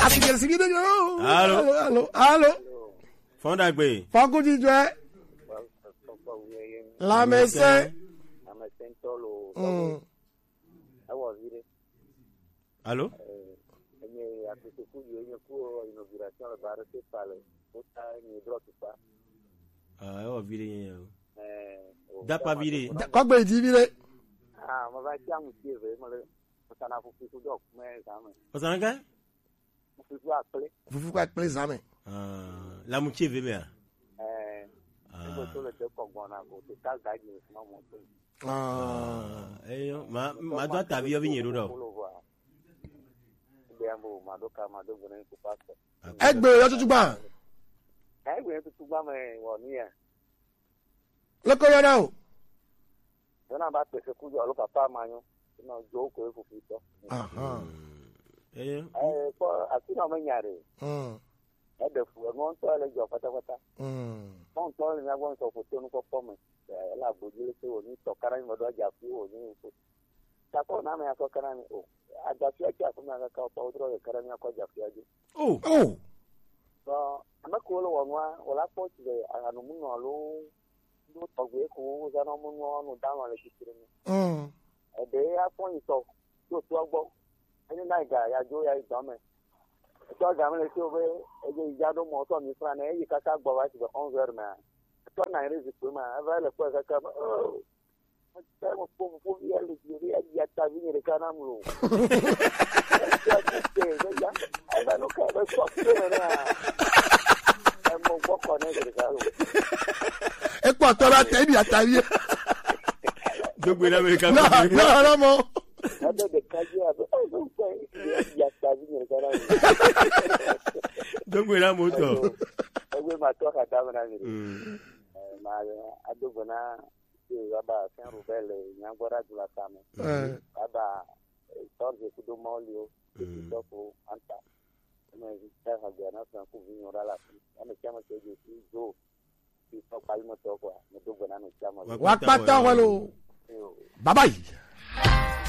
asigersigide yo Allô? allo allo allo fɔndagbe fakuti jɔ lamɛsɛ amesentɔlo Mm. ewɔ vi ɖe alo enye akpɛtɛku yi enye ku inauguration le ba ɖe pepa le wota enye drɔ tukpa Ah, ewɔ vi ɖe nye o ɛɛ Dapa vi ɖe. kɔgbe yi bi de ah me va tsi aŋuti eve me le wotana fufu ku dɔ kume zame ɔsana ka fufu akple fufu kɔ akple zame lamutsi eve mea ɛɛ ebe to le te kɔ gbɔna ko te ta gadzi le funa mɔ to eyo ma ma do atavi yɔ vi nye ɖo ɖɔ kolo voa ebe ya bo ma do ka ma do gbɔna ko pastor egbe yɔtutu gba ɛgbɛ yɛn tutu gbame wɔ nu yɛ leko yɔ dɛ o yɔna ba pèsè kudu alo papa ma nyo ina dzo ko e fufu tɔ eyo ɛɛ kɔ asi na ɔmɛ nya de Mm, ɛdɛ fu ɛmɔ ŋutɔ le dzɔ pátápátá mm. mɔntɔ le miagbɔ ŋutɔ foto nu kɔkɔ me ɛlɛ agbodzi le se wò ní tɔ kana nyimɛ do adzafi wò ní nfo kakɔ na ame yakɔ kana ni o adzafia tsi afi ma kaka wòtɔ wodrɔ le kana miakɔ adzafia dzi o o tɔ ame kewo le wɔ nua wòla kpɔ tsi le ahanumunɔ alo nu tɔgbe ko wozana munɔ nu dalɔ le tsitre nu Mm. ɛdɛ afɔ yi tɔ tó tó gbɔ ɛni náà ga yadzo ya yi dɔmɛ ètò ọjà mi lè ṣe o bẹ ẹyẹ ìjà ló mọ ọtọ mi fúnra náà ẹyẹ kaka gbọ wá ti bẹ ọ̀n zẹrù mẹ ètò náà yẹrẹ zi pé mà ẹfẹ lè kó ẹ kaka mẹ ọ ẹ mọ fún fún bí ẹ lè di rí ẹyẹ ata bí yẹrẹ ká náà mú lò ẹ ti ṣe ẹ ṣe ya ẹ bẹ ló ká ẹ bẹ sọ fún ẹ náà ẹ mọ gbọkọ náà yẹrẹ ká lò ekpɔ tɔ la tɛ ebi atari ye dogbe na mɛ ka na na yɔrɔ mɔ ẹ bẹ bẹ kájí ẹ bẹ ẹ bẹ sọ ẹyẹ ata bí yẹrẹ ká náà mú dogbe na mo tɔ ẹgbẹ máa tọ́ kàtà mi náà yẹrẹ. ma adogbo na ṣe raba fẹn rubẹlẹ nyagbọdọ adula kame Ɛ, raba tọrọ kudo mọli o ìdọkọ anta ẹnna ìṣe àgbẹ náà fẹn kó fi yọrọ la fi ẹnna tí a ma ṣe ojú sí zo fi sọ palimọtọ kọ ní dogbo náà ní tí a ma wa kpata walo ṣe o. baba yi.